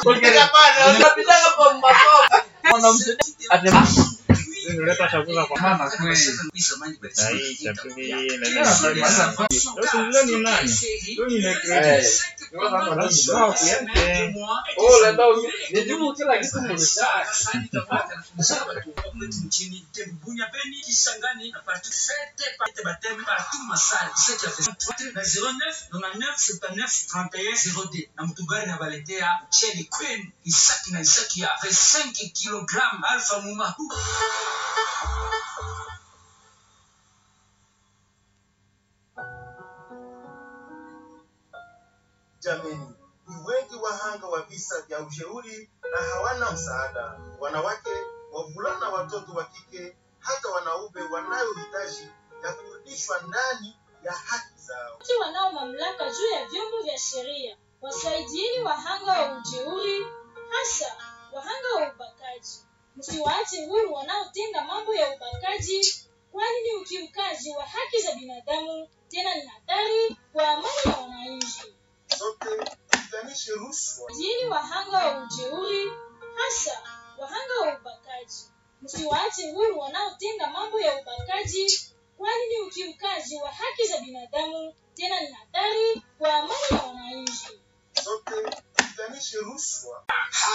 Nileta chakula kwa mama kweli. Na hii chakula hii na hii. Sasa leo ni nani? Leo ni Negrete. nchini Bunya Beni Kisangani na partout fête partout baptême partout masali c'est qui a fait na 09 99 79 31 02 na mtu gari na baletea Cheli Queen Isaki na Isaki ya 5 kg alfa muma Jameni, ni wengi wahanga wa visa vya ushauri na hawana msaada. Wanawake, wavulana, watoto wa kike, hata wanaume wanayohitaji ya kurudishwa ndani ya haki zao. Watu wanao mamlaka juu ya vyombo vya sheria wasaidieni wahanga wa ujeuri, hasa wahanga wa ubakaji. Msiwaache huru wanaotenda mambo ya ubakaji, kwani ni ukiukaji wa haki za binadamu, tena ni hatari kwa amani ya wananchi. Sote tupiganishe rushwa. Saidieni wahanga wa ujeuri, hasa wahanga wa ubakaji. Msiwaache huru wanaotenda mambo ya ubakaji, kwani ni ukiukaji wa haki za binadamu, tena ni hatari kwa amani ya wananchi. Sote tupiganishe rushwa.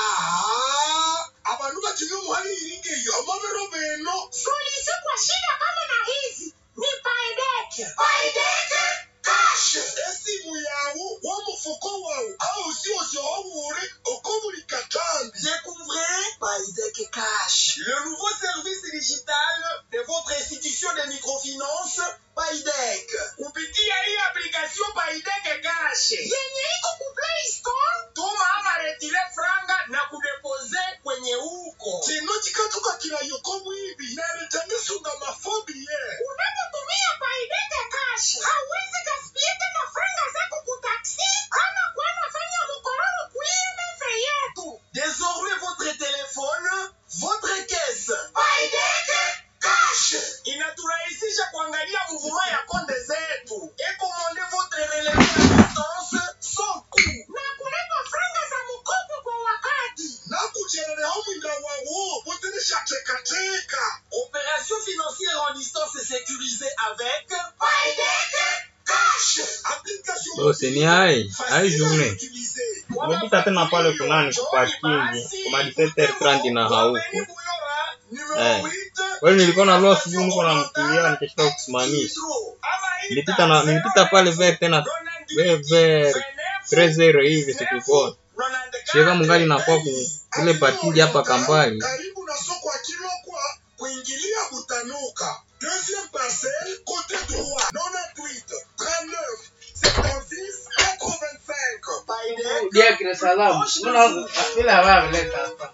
abantu bakiri umuhari iringe yamabero beno suluhisho kwa shida kama na hizi ni paideke paideke kashe esimu yawu w'umufuko wawu aho usiwose wawure uko buri katambi découvrez paideke cash le nouveau service digital de votre institution de microfinance paidek kupitia hii application paideke cash yenye iko ku play store tuma ama retire franga na kudepose kwenye huko chino chikatoka kirayoko mwibi naretangisunga mafobie unapotumia paideke cash hauwezi gaspia tena franga zako kutaksi ama kwenda fanya mkororo kuimefe yetu désormais votre téléphone votre caisse paideke cash inaturahisisha kuangalia mvuma ya konde zetu ekomande votre relevé à distance sans coût na kulipa franga za mkopo kwa wakati na kuchereleho mwinda wawo utinishatekateka opération financière en distance sécurisée avec paideke cash application Bose ni hai, hai journée. utilisée Umepita tena pale kunani kwa kingi, kwa 17h30 na hauko. Eh. Wewe nilikuwa na loa asubuhi niko na mkilia nikashika kusimamisha. Nilipita na nilipita pale ver tena ver ver 30 hivi sikukuona. Shika mungali na kwa ku ile patili hapa kambali. karibu na soko ya Kilokwa kuingilia Butanuka. Deuxième parcelle, côté droit, 98 39 76 85. Paidek, Dia kira salam. Mbona vile hawameleta hapa?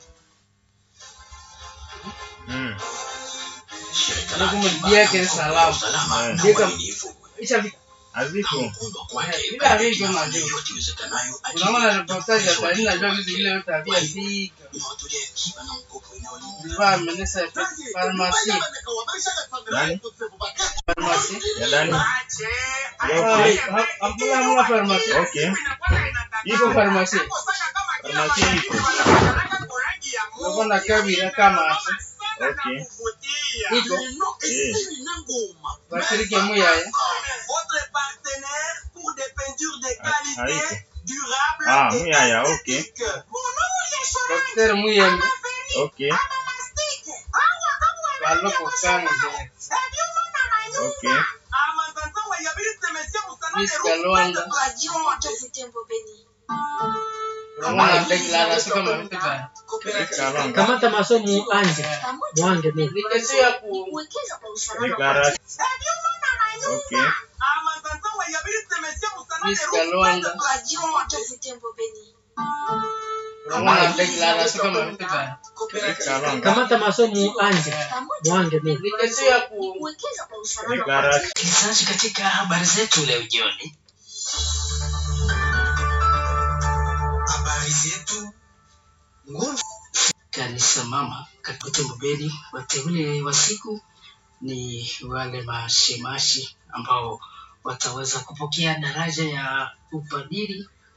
Mm. Ndio kama dia kira salam. Eh. Dia kama isha vi- Aziko. bila vitu na juu. Unaona reportage ya Tanzania najua vitu vile yote havia fika. Vifaa amenesa farmasi. Nani? Farmasi. Ya ndani. Okay. Hakuna hamna farmasi. Okay. Iko farmasi. Farmasi iko. Unakwenda kabila kama Okay. iko Eh. washiriki muyaya. Votre partenaire pour des peintures de Ah, qualité, haiko. durable Ah, et muyaya, okay. esthétique. Mon nom est Daktari muyembe Okay. baloko kanga zile. Okay. Miss Kalonda. Unaona declaration kama vitu gani? Kalonga. kamata masomo anje mwange mimi Ni kesho ya ku Declaration. Okay. Miss Kalonda. Unaona declaration kama vitu gani? Kalonga. kamata masomo anje mwange mimi Ni kesho ya ku Declaration. Msikilizaji, katika habari zetu leo jioni, habari zetu nguvu kanisa mama katika Tembobeli. Wateule wa siku ni wale mashemashi ambao wataweza kupokea daraja ya upadiri